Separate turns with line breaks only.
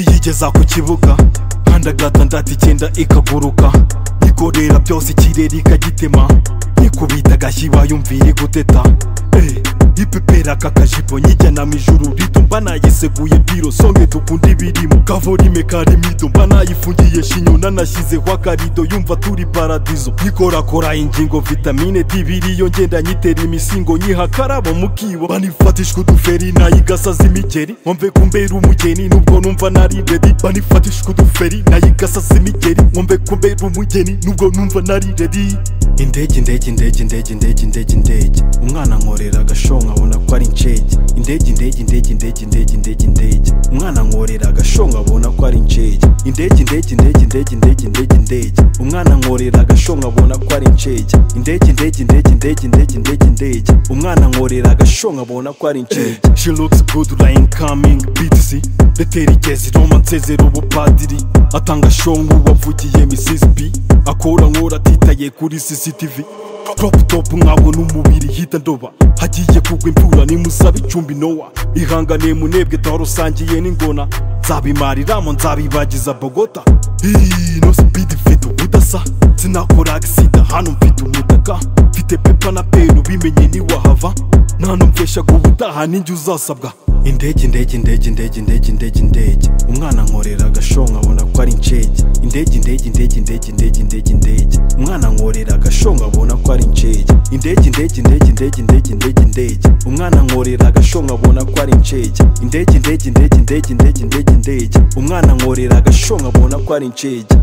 kugeza ku kibuga nkandagata ndata icyenda ikaguruka igorera byose ikirere ikagitema ikubita agashyiba yumvira iguteta Eh, ipepera aka kajipo nyijyana mu ijuru rito mba nayiseguye biro songe dukunda ibirimo kavorime karimo ido mba nayifungiye shinyo nanashyizeho akarido yumva turi paradizo yikorakora ingingo vitamine D biriyo ngenda nyitera imisingo nyiha akarabo mu kibo banifatishwa uduferi nayigasaza imigeri nkomve kumbera umugeni nubwo numva nari redi banifatishwa uduferi nayigasaza imigeri nkomve kumbera umugeni nubwo numva nari redi indege indege indege indege indege indege indege umwana ankorera agashonga abona ko ari incege indege indege indege indege indege indege indege umwana ankorera agashonga abona ko ari incege indege indege indege indege indege indege indege umwana ankorera agashonga abona ko ari incege indege indege indege indege indege indege indege umwana ankorera agashonga abona ko ari incege she looks good like coming btc letera igezi roma nsezera ubupadiri atanga shonga uwavugiye mrs b akora nkora atitaye kuri cctv crop top mwabona umubiri hita ndoba hagiye kugwa imvura nimusaba icumbi nowa ihangane munebwe twarusangiye n'ingona nzabimariramo nzabibagiza bogota ino speed mfite ubudasa sinakora agisida hano mfite umutaka mfite pepa na peru bimenye niwahava nta numveshaga ubutaha ninjye uzasabwa indege indege indege indege indege indege indege umwana ankorera agashonga abona ko ari incege indege indege indege indege indege indege indege umwana ankorera agashonga abona ko ari incege indege indege indege indege indege indege indege umwana ankorera agashonga abona ko ari incege indege indege indege indege indege indege indege umwana ankorera agashonga abona ko ari incege